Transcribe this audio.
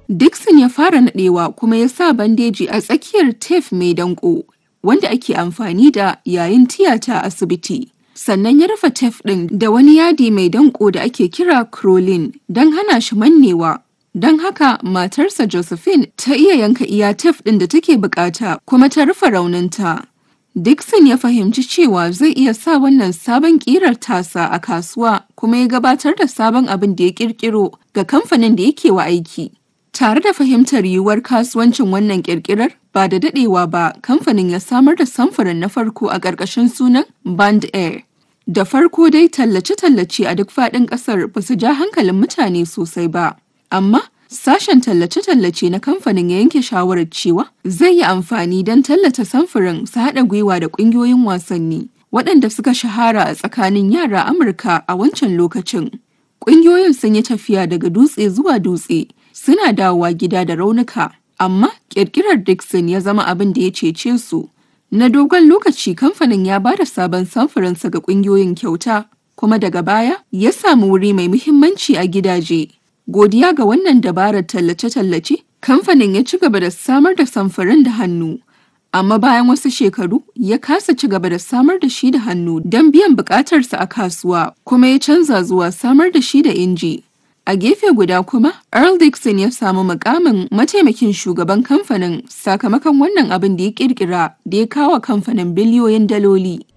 Dixon ya fara naɗewa kuma ya sa bandeji a tsakiyar tef mai danko wanda ake amfani da yayin tiyata a asibiti. Sannan ya rufe tef ɗin da wani yadi mai danko da ake kira crolin don hana shi mannewa. Don haka matarsa Josephine ta iya yanka iya tef ɗin da take bukata kuma ta rufe rauninta. Dixon ya fahimci cewa zai iya sa wannan sabon ƙirar tasa a kasuwa kuma ya gabatar da sabon abin da ya ƙirƙiro ga kamfanin da yake wa aiki. Tare da fahimtar yiwuwar kasuwancin wannan ƙirƙirar ba da daɗewa ba kamfanin ya samar da samfurin na farko a ƙarƙashin sunan Band Air. Da farko dai tallace-tallace a duk faɗin ƙasar ba su ja hankalin mutane sosai ba. Amma sashen tallace-tallace na kamfanin ya yanke shawarar cewa zai yi amfani don tallata samfurin su haɗa gwiwa da ƙungiyoyin wasanni waɗanda suka shahara a tsakanin yara Amurka a wancan lokacin. Ƙungiyoyin sun yi tafiya daga dutse zuwa dutse suna dawowa gida da raunuka, amma ƙirƙirar Dixon ya zama abin da ya cece su. Na dogon lokaci kamfanin ya ba da sabon samfurinsa ga ƙungiyoyin kyauta, kuma daga baya ya samu wuri mai muhimmanci a gidaje. Godiya ga wannan dabarar tallace-tallace, kamfanin ya ci gaba da samar da samfurin da hannu. Amma bayan wasu shekaru ya kasa ci gaba da samar da shi da hannu don biyan bukatarsa a kasuwa kuma ya canza zuwa samar da shi da inji. A gefe guda kuma, Earl Dixon ya samu mukamin mataimakin shugaban kamfanin sakamakon wannan abin da ya kirkira da ya kawo kamfanin biliyoyin daloli.